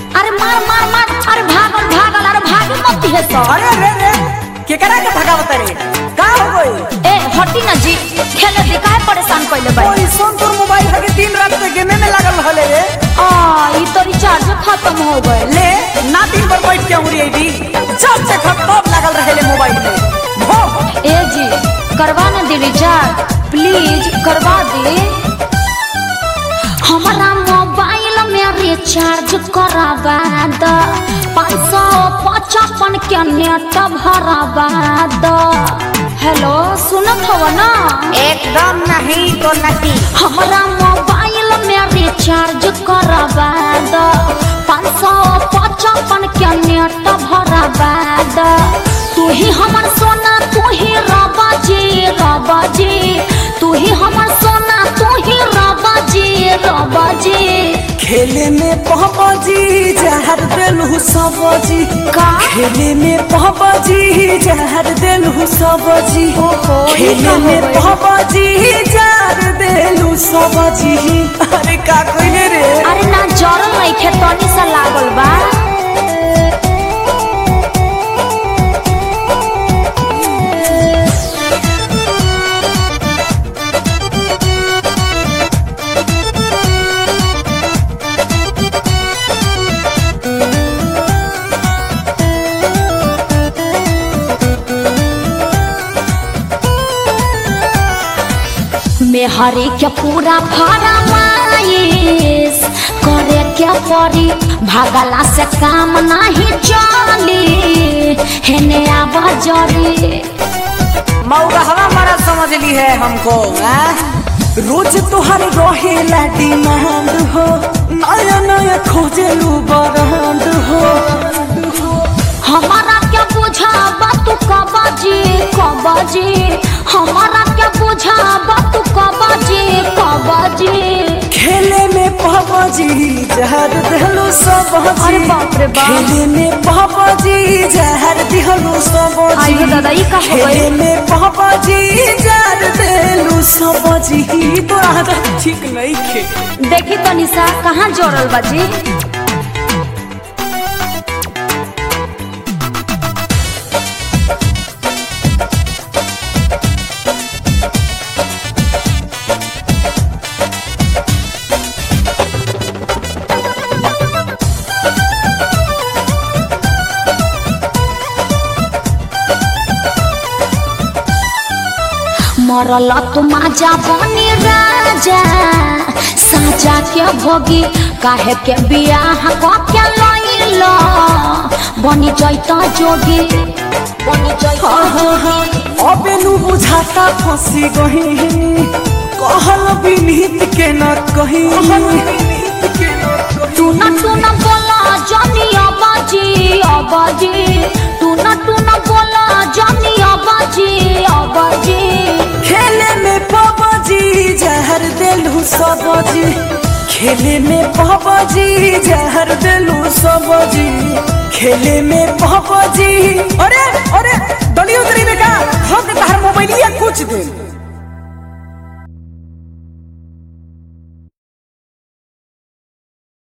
अरे मार मार मार अरे भागल भागल अरे भागे मत दिहे सो अरे रे रे केकरा के भगावत रे का हो गई ए हटी ना जी खेले दे काहे परेशान कइले बाई ओई सोन तोर मोबाइल है कि दिन रात से गेमे में लागल रहले रे आ ई तो रिचार्ज खत्म हो गए ले ना दिन भर बैठ के उड़ी आई जब से खत्म लागल रहले मोबाइल में हो ए जी करवा ना दे रिचार्ज प्लीज करवा दे हमारा मोबाइल में रिचार्ज करावा द पाँच सौ पचपन के नेट भरावा द हेलो सुनत हो ना एकदम नहीं तो नहीं हमारा मोबाइल में रिचार्ज करावा द पाँच सौ पचपन के नेट भरावा द तू ही हमर सोना तू ही रबा जी रबा जी तू ही हमर सोना तू ही रबा जी रबा जी खेले में पहबाजी जहर देलहु सबजी का? खेले में पहबाजी जहर देलहु सबजी ओहो, ई खेले का हो में गइल? पहबाजी जहर देलहु सबजी अरे का कइले रे अरे ना जरल नहीं खे तनी सा लागल बा मेहरी के पूरा फरमाइश करे के पड़ी भागला से काम नहीं चली हेने आवा जरी मौका हवा मारा समझ ली है हमको आ? रोज तुहर रहेला डिमांड हो नया नया खोजेलू बरांड हो हमारा क्या बुझा तू कबाजी कबाजी हमारा क्या बुझा तू कबाजी कबाजी खेले में पहबाजी जहर देहलो सबजी अरे बाप रे बाप। खेले में पहबाजी जहर देहलो सबजी आइयो दादा, ई का हो गइल? खेले में पहबाजी जहर देहलो सबजी तो आदत ठीक नहीं खे देखी तो निशा कहाँ जोड़ल बाजी मरल तू माजा बनी राजा साजा के भोगी काहे के बियाह क के लइल बनी जैत जोगी बनी जैत अबे नु बुझाता फंसी गही कहल विनीत के न कही तू न तू न बोला जानी अबाजी अबाजी तू न तू न बोला जानी अबाजी अबाजी खेले में पबजी जहर देलू सबजी खेले में पबजी जहर देलू सबजी खेले में पबजी अरे अरे दलियो दरी में का हम तहर मोबाइलिया कुछ दिन